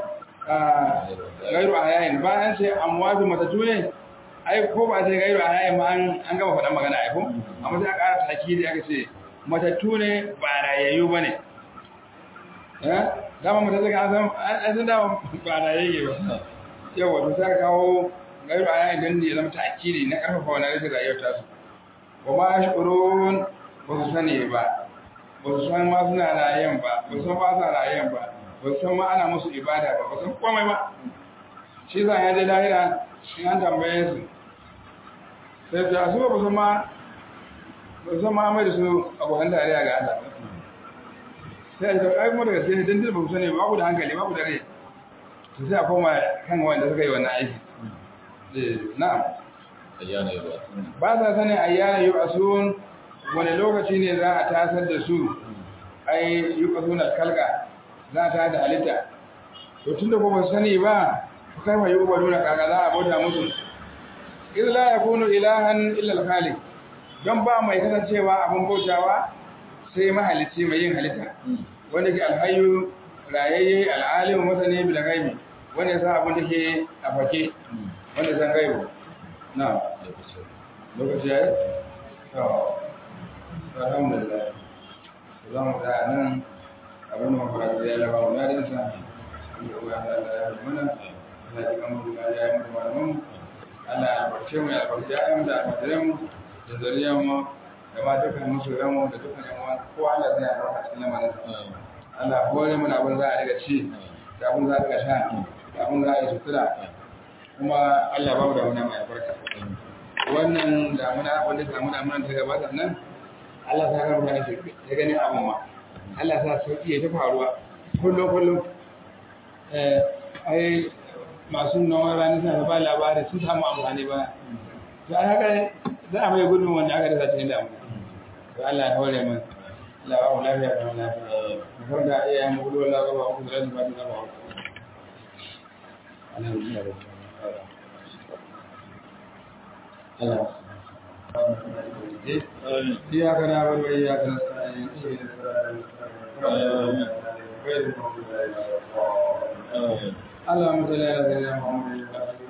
gairu a yayin bayan sai amwatu matatu ne ai ko ba sai gairu a yayin ma an gama faɗan magana ai ko amma sai aka ƙara takidi aka ce matattu ne ba rayayyu bane eh dama matattu ga san an san dama ba rayayye ba yawa to sai kawo gairu a yayin dan ne ya zama takidi na karfafa wannan rashin rayuwar ta su wa ma yashurun ba su sani ba ba su san ma suna rayen ba ba su san ba sa rayen ba ba su san ma ana musu ibada ba ba san komai ba shi za ya je lahira in an tambaye su sai ta su ba su ma ba su ma mai da su abokan dariya ga Allah sai ta kai mu daga sai dan ba su sani ba ku da hankali ba ku da rai to sai a koma kan wanda suka yi wannan aiki eh na'am ayyana yuba ba sa sanin ayyana yu'asun wani lokaci ne za a tasar da su ai yu'asuna kalga za ta da halitta to tunda ba ba sani ba kai ma yuba dole kaga za a bauta musu idh la yakunu ilahan illa al-khaliq dan ba mai kasancewa abin bautawa sai mahalicci mai yin halitta wanda ke alhayyu rayayye al'alim masani bil gaibi wanda sa abin da ke a fake wanda san gaibu na lokaci ya yi? to alhamdulillah za mu da nan abin da mafarar da ya laba mu na dinsa da uwa da Allah ya mana Allah ya kama da ya yi mu malaman Allah ya albarce mu ya albarce ya mu da albarce mu da zariyar mu da ma dukkan musu ramu da dukkan yan uwa kowa Allah zai albarka cikin lamarin Allah hore mana abin za a riga ci da abin za a riga sha da abin za a yi sutura kuma Allah ba mu da wani mai albarka wannan damuna wanda damuna mun ta gabata nan Allah ta ga mutane su ya gani abin ma Allah ta sauki ya ta faruwa kullum kullum eh ai masu nawa rani suna ba labari sun samu amfani ba to ai haka za a mai gudun wanda aka dasa cikin damuna to Allah ya hore mu Allah ba mu lafiya da mu lafiya mu da iyayen mu gudu Allah ba mu da ba da ba Allah إياك نعبد وإياك نستعين اهدنا الصراط اللهم صل على سيدنا محمد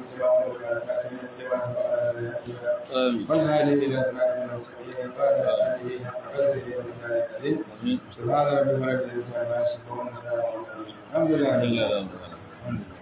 والهادي إلى صراط المستقيم سبحان ربك رب العزة عما يصفون الحمد لله